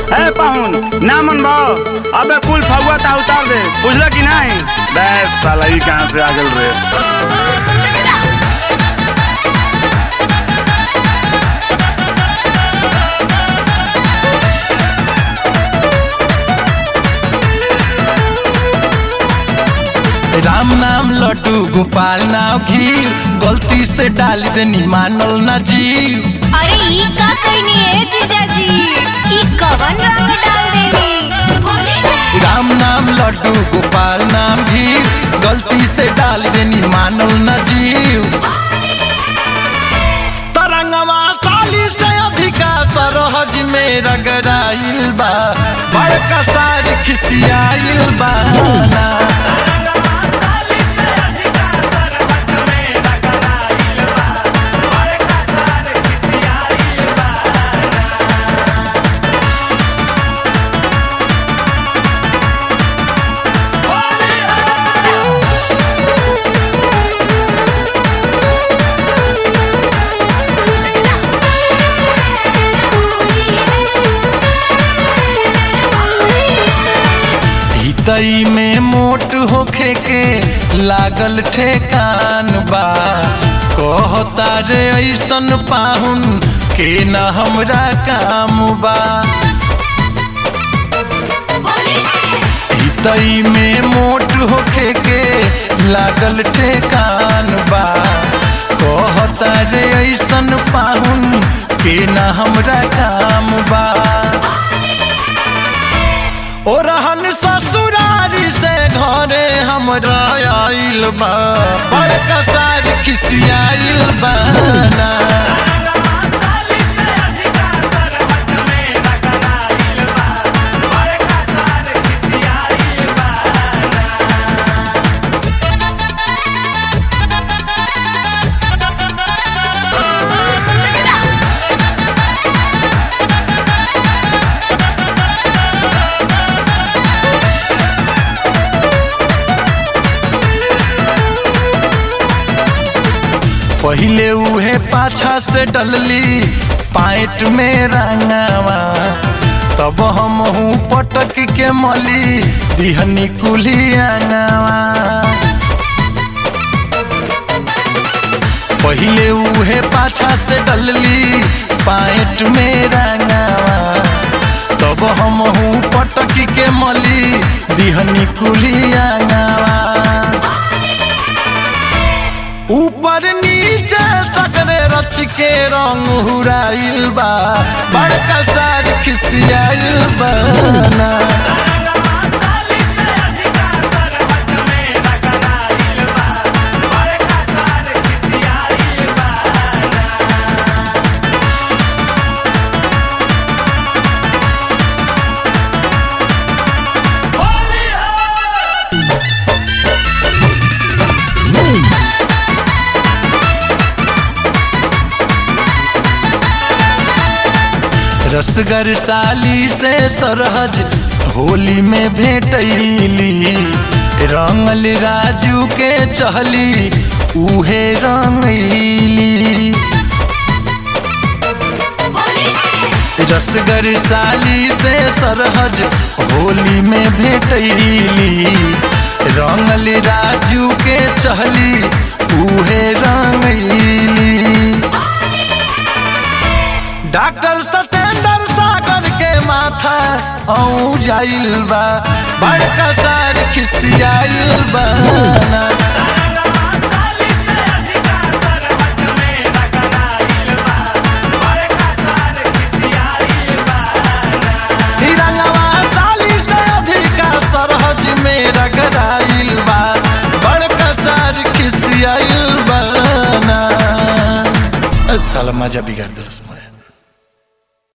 ए पाहुन ना मन भाव अबे कुल फगुआ ता उतार दे बुझला कि नहीं बस साला ही कहाँ से आ गल रे राम नाम लड्डू गोपाल नाव घी गलती से डाल देनी मानल ना जीव अरे ई का कहनी है जीजाजी ई कवन रंग डाल देनी राम नाम लड्डू गोपाल नाम घी गलती से डाल देनी मानल ना जीव तरंगवा साली से अधिका सरहज में रगड़ाइल बा बड़का सारी खिसियाइल बा ना। हितई में मोट होखे के लागल ठेकान बा कहता रे ऐसन पाहुन के न हमरा काम बा हितई में मोट होखे के लागल ठेकान बा कहता रे ऐसन पाहुन के न हमरा काम बा ओ रहन ससुरारी से घरे हमरा आइल बा बड़का सार खिसियाइल बा ना। पहिले उहे पाछा से डलली पाइट में रंगावा तब हम हूँ पटक के मली दिहनी कुली अंगावा पहिले उहे पाछा से डलली पाइट में रंगावा तब हम हूँ पटक के मली दिहनी कुली अंगावा ऊपर नीचे सकरे रच के रंग हुराइल बा बड़का सार खिसियाइल बा ना। रसगर साली से सरहज होली में भेटैली रंगल राजू के चहली उहे रंगैली रसगर साली से सरहज होली में भेटैली रंगल राजू के चहली उहे रंगैली डॉक्टर सतेंद्र सागर के माथा औ जाइल बा बड़का सार खिसियाइल बा ना। ई रंगवा साली से अधिका सरहज में रगड़ाइल बा बड़का सार खिसियाइल बा ना। साला मजा बिगाड़ दे